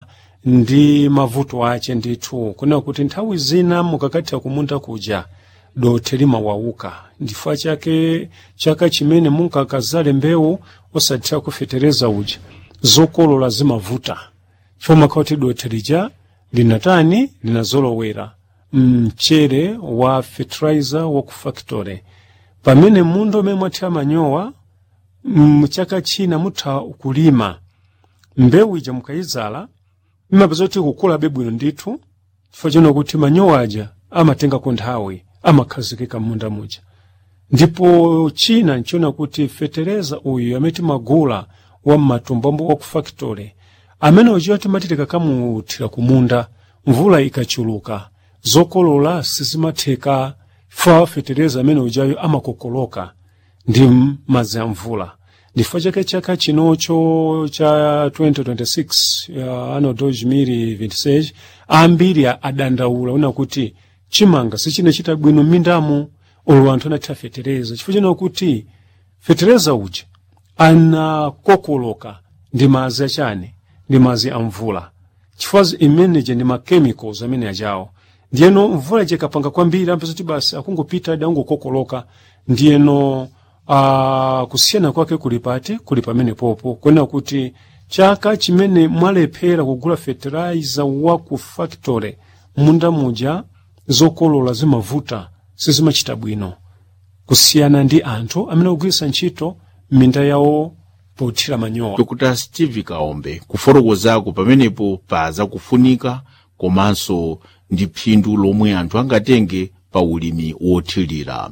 ndi mavuto ace ndithu kunena kuti nthawi zina mukakatha kumunda kuja dothi limawauka ndifukwa chake chaka chimene munkakazale mbewu osathira kufetereza uja zokolola zimavuta chifukwa makhala kuti dothi lija linatani linazolowera mchere wa fertilizer wa ku factory pamene munda umene mwathira manyowa mchaka china mutha kulima mbewu ija mukayizala imapeza kuti kukulabe bwino ndithu chifukwa chino kuti manyowa aja amatengako nthawi amakhazikika m'munda muja ndipo china nchiona kuti fetereza uyu amene timagula wa mmatumbo wa ku factory amene uchiwa timati tikakamuthira kumunda mvula ikachuluka zokolola sizimatheka fa fetereza amene ujayo amakokoloka ndi madzi a mvula ndifukwa chake chaka chinocho cha 2026 uh, ano 2026 ambiri adandaula una kuti chimanga sichinachita bwino m'mindamo olo anthu anathira fetereza chifukwa chino kuti fetereza uja anakokoloka ndi madzi achane ndi madzi a mvula chifukwa imeneje ndi machemicals amene ajawo ndiyeno mvula ije ikapanga kwambiri ampeza kuti basi akungopita adi angokokoloka ndiyeno uh, kusiyana kwake kuli pati kuli pamene popo kunena kuti chaka chimene mwalephera kugula fertilizer wa ku factory munda muja zokolola zimavuta sizimachita bwino kusiyana ndi anthu amene akugwiritsa ntchito m'minda yawo pothira manyowa dr steve kaombe kufotokozako pamenepo paza kufunika komanso ndi phindu lomwe anthu angatenge pa ulimi wothirira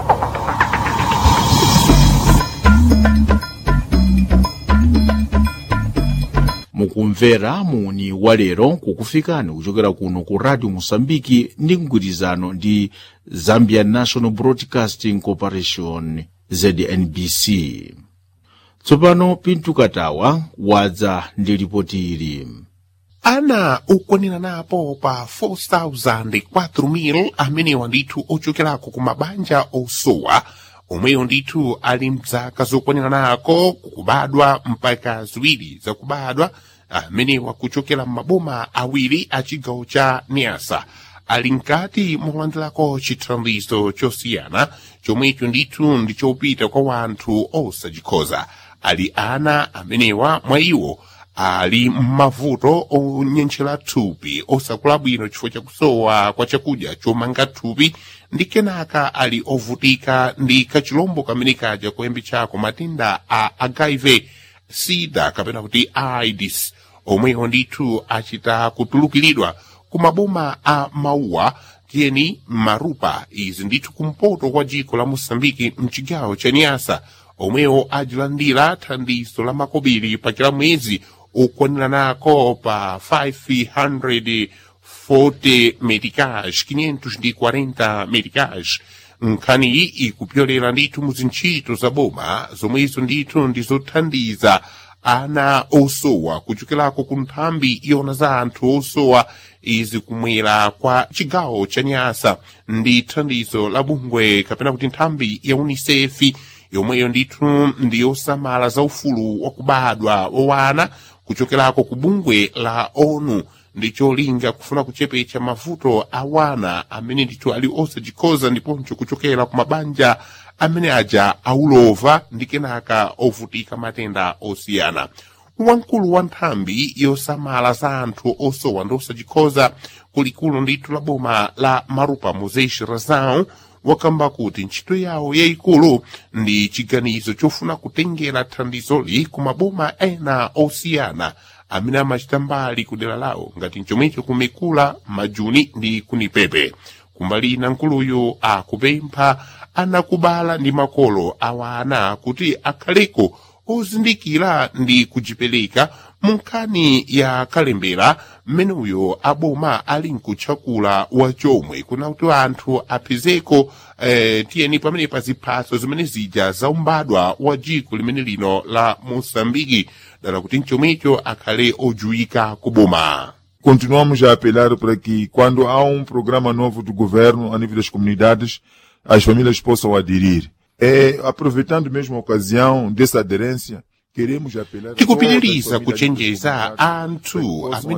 mukumvera muni walero kukufikani kuchokera kuno ku radio mosambiki ndi mgwirizano ndi zambia national broadcasting corporation znbc tsopano pintu katawa wadza ndi ripoti ili ana okwanira napo pa 4,004 amenewa ndithu ochokerako ku mabanja osowa omweyo ndithu ali mzaka zokwanira nako kukubadwa mpaka ziwiri zakubadwa amenewa kuchokera m'maboma awiri a chigawo cha niasa ali mkati molandirako chithandizo chosiyana chomwecho ndithu ndichopita kwa wanthu osachikhoza ali ana amenewa mwa iwo ali m'mavuto onyenchera thupi osakula bwino chifukwa chakusowa kwa chakudya chomanga thupi ndi kenaka ali ovutika ndi kachilombo kamene kaja koyambi chako matenda a hiv sida kapena kuti aids omwewo ndithu achita kutulukiridwa ku maboma a mauwa tiyeni marupa izi ndithu kumpoto kwa dziko la mosambiki mchigawo cha niasa omwewo ajilandira thandizo la makobiri pa kila mwezi ukwanira nako pa 540 medicage 540 medicage nkhani iyi ikupyolera ndithu mu zintchito za boma zomwezo ndithu ndizothandiza ana osowa kuchokerako ku nthambi yona za anthu osowa izi kumwera kwa chigawo cha nyasa ndi thandizo la bungwe kapena kuti nthambi ya unisefi yomweyo ndithu ndiyosamala za ufulu wakubadwa wowana kuchokerako ku bungwe la onu ndicholinga kufuna kuchepetsa mavuto a wana amene ndithu ali osachikhoza ndiponso kuchokera ku mabanja amene aja aulova ndi kenaka ovutika matenda osiyana wamkulu wa nthambi yosamala za anthu osowa ndi osachikhoza kulikulu ndithu la boma la marupa moses razão wakamba kuti ntchito yawo yayikulu ndi chiganizo chofuna kutengera thandizoli ku maboma ena osiyana amene amachita mbali ku dera lawo ngati chomwecho kumekula majuni ndi kunipepe kumbali ina nkuluyu akupempha anakubala ndi makolo awana kuti akhaleko ozindikira ndi kujipereka mu nkhani ya kalembera mmeneyo aboma ali nkutchakula wachomwe kuna kuti anthu apezeko eh, tiyeni pamene pa ziphaso zimene zija zaumbadwa wa dziko limene lino la moçambike dala kuti mchomwecho akhale ojuwika kuboma Continuamos a apelar para que, quando há um programa novo do governo a nível das comunidades, as famílias possam aderir. É, aproveitando mesmo a ocasião dessa aderência, queremos apelar a todas as tikupitiriza famílias kuchenjeza das comunidades anthu para que possam amene